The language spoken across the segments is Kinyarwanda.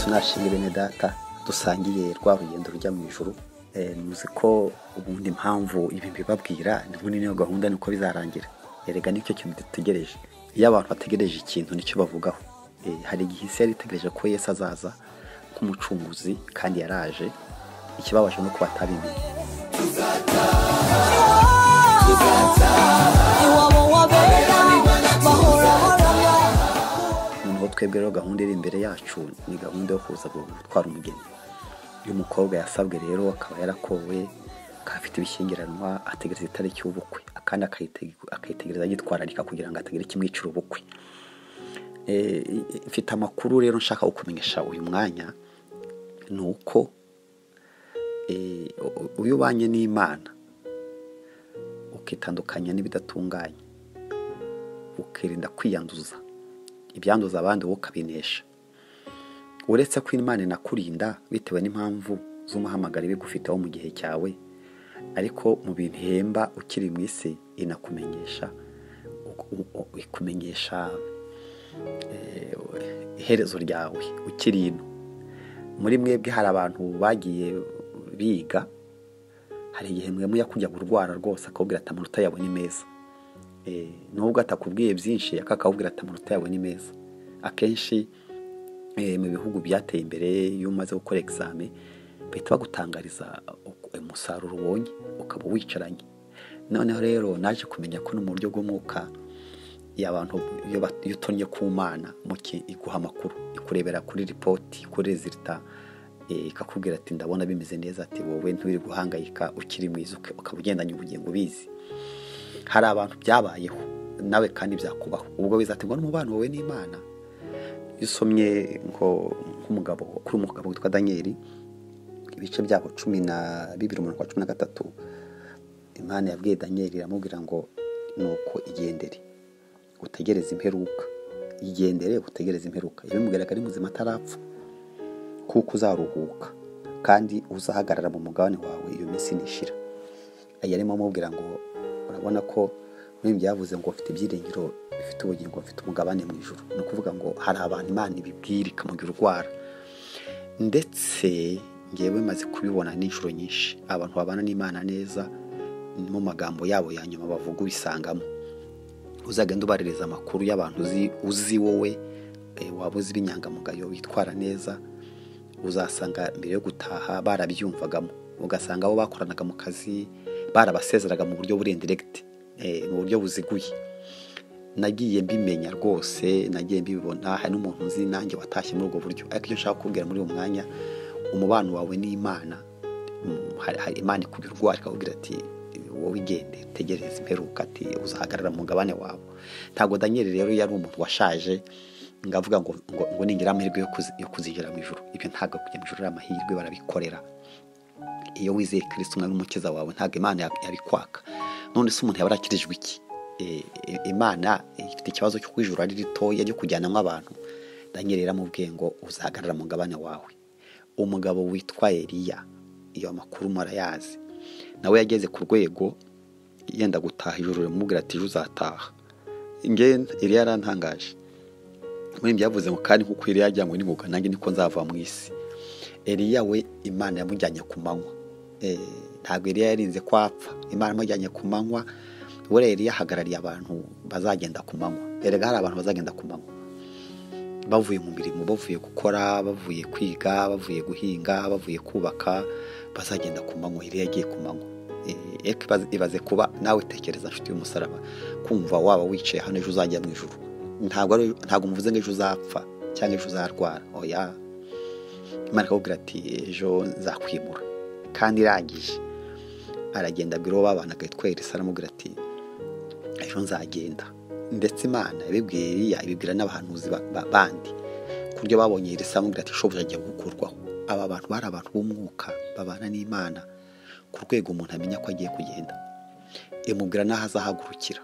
nashimye bene data dusangiye rwa rugendo rujya mu ijoro muzi ko ubundi impamvu ibi mbibabwira ni nk'ubu niyo gahunda nuko bizarangira erega nicyo kintu dutegereje iyo abantu bategereje ikintu nicyo bavugaho hari igihe isi yari itegereje ko yesu azaza nk'umucunguzi kandi yaraje ikibabaje ni uko batabimenye iwabo wabera bahora baraba noneho twebwe rero gahunda iri imbere yacu ni gahunda yo kuza gutwara umugeni uyu mukobwa yasabwe rero akaba yarakowe akaba afite ibishyingiranwa ategereza itariki y'ubukwe akandi akayitege- akayitegereza yitwararika kugira ngo atagire ikimwicira ubukwe Eh, mfite amakuru rero nshaka kukumenyesha uyu mwanya ni uko eh, u- uyu ubanye n'imana ukitandukanya n'ibidatunganye ukirinda kwiyanduza ibyanduza abandi wowe ukabinesha uretse ko imana inakurinda bitewe n'impamvu z'umuhamagaro iba igufiteho mu gihe cyawe ariko mu bintu ihemba ukiri mu isi inakumenyesha u- u- ikumenyesha eh, iherezo ryawe ukiri ino muri mwebwe hari abantu bagiye biga hari igihe mwe mujya kujya kurwara rwose akakubwira ati amanota yawe ni meza Eh, nubwo atakubwiye byinshi ariko akakubwira ati amanota yawe ni meza akenshi eh, mu bihugu byateye imbere iyo umaze gukora egizame bahita bagutangariza uku- umusaruro ubonye ukaba wicaranye noneho rero naje kumenya ko no mu buryo bw'umwuka iyo abantu iyo bat- iyo utonnye ku mana muke iguha amakuru ikurebera kuri ripoti kuri rezilita eh, ikakubwira ati ndabona bimeze neza ati wowe ntubiri guhangayika ukiri mwiza uka- ukaba ugendanye ubugingo ubizi hari abantu byabayeho nawe kandi byakubaho ubwo bizaterwa n'umubano wawe n'imana iyo usomye ngo nk'umugabo kuri umugabo witwa daniyeli ibice byabo cumi na bibiri umuntu kwa cumi na gatatu imana yabwiye daniyeli iramubwira ngo ni uko igendere utegereze imperuka igendere utegereze imperuka ibimubwiraga ari muzima atarapfa kuko uzaruhuka kandi uzahagarara mu mugabane wawe iyo minsi nishira aya arimo amubwira ngo urabona ko muri byavuze ngo ufite ibyiringiro bifite ubugingo bifite umugabane mu ijoro ni ukuvuga ngo hari abantu imana ibibwira ikamubwira urwara ndetse ngewe maze kubibona n'inshuro nyinshi abantu babana n'imana neza mu magambo yabo ya nyuma bavuga ubisangamo uzagenda ubaririza amakuru y'abantu uzi uzi wowe eh, waba uzi b'inyangamugayo witwara neza uzasanga mbere yo gutaha barabyumvagamo ugasanga abo bakoranaga mu kazi barabasezeraga mu buryo buri indiregiti mu buryo buziguye nagiye mbimenya rwose nagiye mbibona hari n'umuntu nzi nanjye watashye muri ubwo buryo ariko icyo nshaka kubwira muri uwo mwanya umubano wawe n'imana mm, hari- hari imana ikubwira urwara ikakubwira ati wowe igende tegereza imperuka ati uzahagarara mu mugabane wawe ntabwo daniel rero yari umuntu washaje ngavuga ngo ngo, ngo ningira amahirwe yo kuzi- yo kuzinjira mu ijoro ibyo ntabwo kujya mu ijoro ari amahirwe barabikorera iyo wizeye kirisiti umwami n'umukiza wawe ntabwo imana yab- yabikwaka none se umuntu yaba arakirijwe iki E, e, imana ifite ikibazo cyo kwijura ari ritoya ryo kujyanamo abantu daniel iramubwiye ngo uzahagarara mu mugabane wawe umugabo witwa eliya iyo amakuru murayazi nawe yageze ku rwego yenda gutaha ijoro rimubwira ati ejo uzataha ngenda eliya yarantangaje muri byavuze ngo kandi nkuko Eliya yajyanywe n'ingoga nanjye niko nzava mu isi Eliya we imana yamujyanye ku manywa Eh, ntabwo Eliya yarinze ko apfa imana yamujyanye ku manywa buriya Eliya ahagarariye abantu bazagenda ku manywa erega hari abantu bazagenda ku manywa bavuye mu mirimo bavuye gukora bavuye kwiga bavuye guhinga bavuye kubaka bazagenda ku manywa Eliya yagiye ku manywa Eh, ariko ibaze- ibaze kuba nawe tekereza nshuti y'umusaraba kumva waba wicaye hano ejo uzajya mu ijuru ntabwo ari- ntabwo muvuze ngo ejo uzapfa cyangwa ejo uzarwara oya imana ikakubwira ati ejo nzakwimura kandi irangije aragenda abwira uwo babana akitwa elisa aramubwira ati ejo nzagenda ndetse imana yabibwiye Eliya ibibwira n'abahanuzi ba- ba- bandi ku buryo babonye elisa amubwira ati shobuja agiye gukurwaho aba bantu bari abantu b'umwuka babana n'imana ku rwego umuntu amenya ko agiye kugenda imubwira n'aho azahagurukira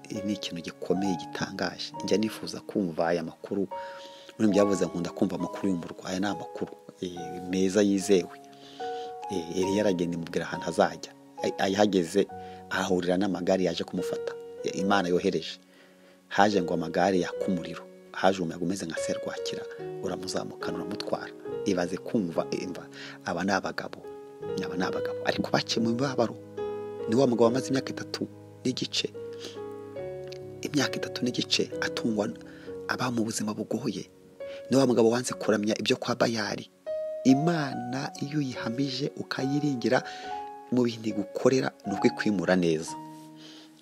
Iki ni ikintu gikomeye gitangaje njya nifuza kumva aya makuru muri byavuze nkunda kumva amakuru y'umurwa aya ni amakuru eh, meza yizewe Eh, Eliya aragenda imubwira ahantu azajya Ay- ayahageze ahahurira n'amagare yaje kumufata Eh, imana yohereje haje ngo amagare yaka umuriro haje umuyaga umeze nka serwakira uramuzamukana uramutwara ibaze kumva imva aba ni abagabo aba ni abagabo ariko bakemuye imibabaro ni wa mugabo wamaze imyaka itatu n'igice imyaka itatu n'igice atungwa aba mu buzima bugoye ni wa mugabo wanze kuramya ibyo kwa bayari imana iyo uyihamije ukayiringira mu bintu igukorera ni ubwo ikwimura neza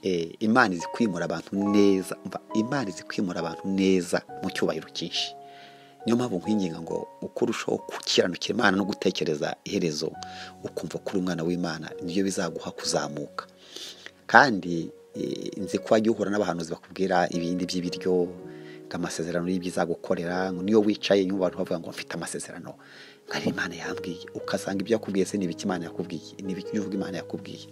Eh, imana izi kwimura abantu neza umva imana izi kwimura abantu neza mu cyubahiro cyinshi niyo mpamvu nkwinginga ngo uko urushaho gukiranukira imana no gutekereza iherezo ukumva ko uri umwana w'imana nibyo bizaguha kuzamuka kandi eh, nzi ko wajya uhura n'abahanuzi bakubwira ibindi by'ibiryo ngo amasezerano y'ibyiza gukorera ngo niyo wicaye nyuma abantu bavuga ngo mfite amasezerano nkari imana yambwiye ukasanga ibyo yakubwiye se ni ibiki imana yakubwiye ni ibiki uvuga imana yakubwiye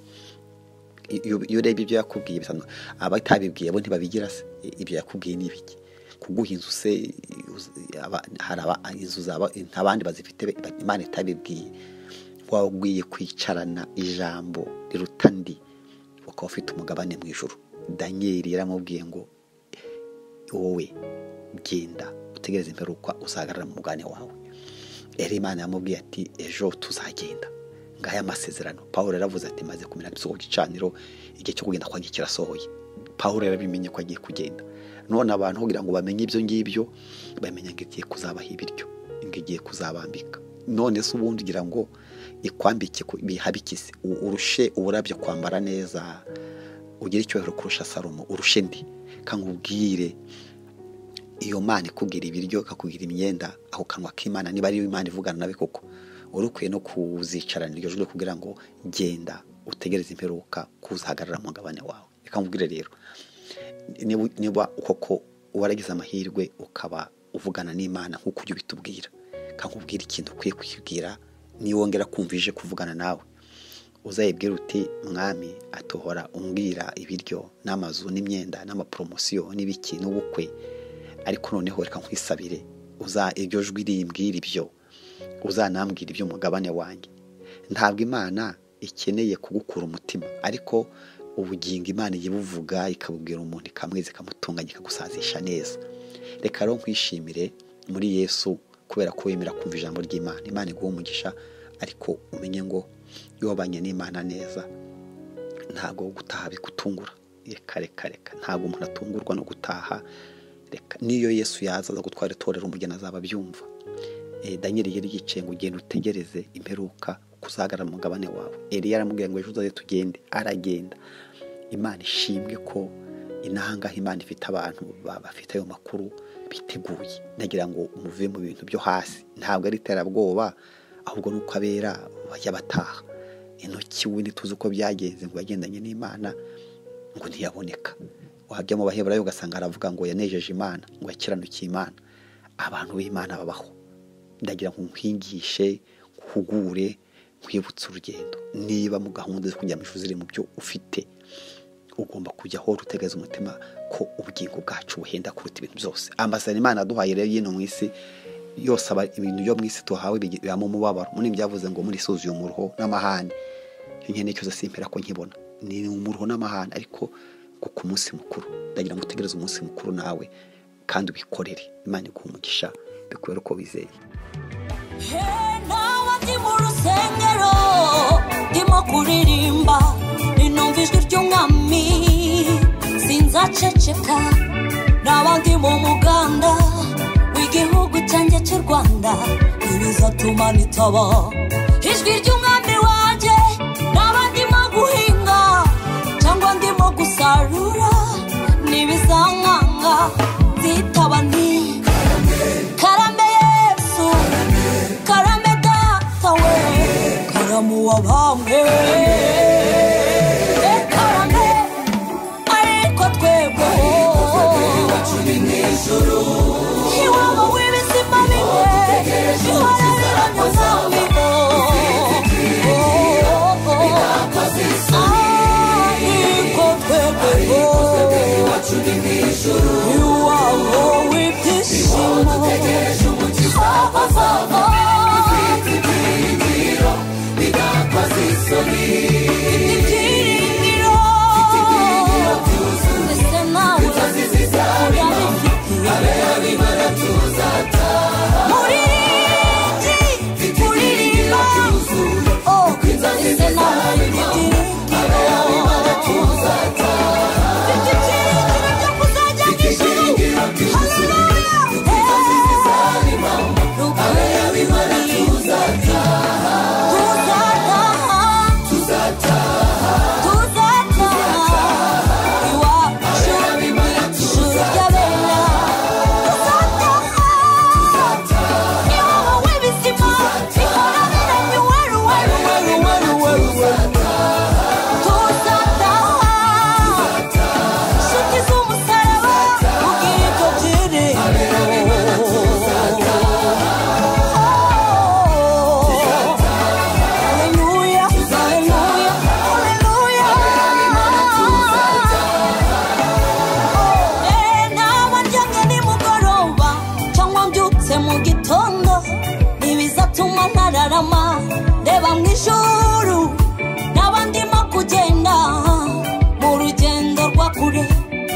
iyo iyo urebye ibyo yakubwiye bisanzwe abatabibwiye bo ntibabigira se ibyo yakubwiye ni ibiki kuguha inzu se aba- hari aba- inzu zaba abandi bazifite ba- imana itabibwiye wagwiriye kwicarana ijambo riruta ndi ukaba ufite umugabane mu ijoro daniyeli yaramubwiye ngo wowe genda utegereze imperuka uzahagarara mu mugane wawe yari imana yamubwiye ati ejo tuzagenda ngaya amasezerano paul yaravuze ati maze kumenya igisogo gicaniro igihe cyo kugenda kwanjye kirasohoye paul yarabimenye ko agiye kugenda none abantu kugira ngo bamenye ibyo ngibyo bamenya ngo igiye kuzabaha ibiryo ngo igiye kuzabambika none se ubundi ugira ngo ikwambike ku- bihabikise u- urushe uburabyo kwambara neza ugire icyubahiro kurusha salomo urushe ndi kandi ubwire iyo mana ikubwira ibiryo ikakubwira imyenda ako kanwa k'imana niba ariyo imana ivugana nawe koko wari ukwiye no kuzicarana iryo joro kugira ngo genda utegereze imperuka kuzahagarara mu mugabane wawe reka nkubwire rero niba niba koko waragize amahirwe ukaba uvugana n'imana nk'uko ujya ubitubwira reka nkubwire ikintu ukwiye kwibwira niyo wongera kumva ije kuvugana nawe uzayibwira uti mwami atohora umbwira ibiryo n'amazu n'imyenda n'amaporomosiyo n'ibiki n'ubukwe ariko noneho reka nkwisabire uza iryo jwi rimbwira ibyo uzanambwira iby'umugabane wanjye ntabwo imana ikeneye kugukura umutima ariko ubugingo imana ijya ibuvuga ikabubwira umuntu ikamwiza ikamutunganya ikagusazisha neza reka rero nkwishimire muri yesu kubera ko wemera kumva ijambo ry'imana imana iguha umugisha ariko umenye ngo iyo wabanye n'imana neza ntabwo gutaha bigutungura reka reka reka ntabwo umuntu atungurwa no gutaha reka n'iyo yesu yaza aza gutwara itorero umugeni azaba abyumva Eh, daniyeli yari yicaye ngo ugende utegereze imperuka kuzahagarara mu mugabane wawe eliya aramubwira ngo ejo uzaze tugende aragenda imana ishimwe ko inahangaha imana ifite abantu ba- bafite ayo makuru biteguye nagira ngo muve mu bintu byo hasi ntabwo ari iterabwoba ahubwo ni uko abera bajya bataha intoki we ntituzi uko byagenze ngo yagendanye n'imana ngo ntiyaboneka wajya mu baheburayo ugasanga aravuga ngo yanejeje imana ngo yakiranukiye imana abantu b'imana babaho ndagira ngo nkwigishe nkugure nkwibutse urugendo niba mu gahunda zo kujya mu ishuri ziri mu byo ufite ugomba kujya aho utegereza umutima ko ubugingo bwacu buhenda kuruta ibintu byose amasezerano imana yaduhaye rero y'ino mu isi yose aba ibintu byo mu isi tuhawe bigi- bibamo umubabaro muri byavuze ngo muri suzuye umuruho n'amahane icyo nkeneye cyose simpera ko nkibona ni umuruho n'amahane ariko ngo ku munsi mukuru ndagira ngo utegereze umunsi mukuru nawe kandi ubikorere imana iguha umugisha bikubera uko wizeye nawe ndi mu rusengero ndimo kuririmba inumva ijwi ry'umwami sinzaceceka nawe ndi mu muganda w'igihugu cyanjye cy'u rwanda ibizatuma nitaba ijwi ry'umwami wanjye nawe ndimo guhinga cyangwa ndimo gusarura ntibizankanga nzitaba nti karame yesu karame data we karamu wabambwe Eh, karame ariko twebwe iwabo w'ibizima bine ihora ziranyuzamiho ariko twebwe iwabo w'ibyishimo zava zava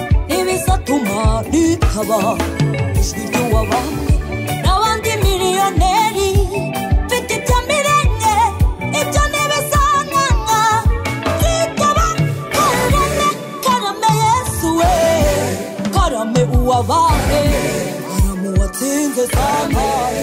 bituma rikaba ijwi ry'uwabambwe n'abandi miliyoneri mfite ibyo mirenge ibyo nibisanganga byitaba karame karame yesu we karame uwabaye karame uwatsinze sanganya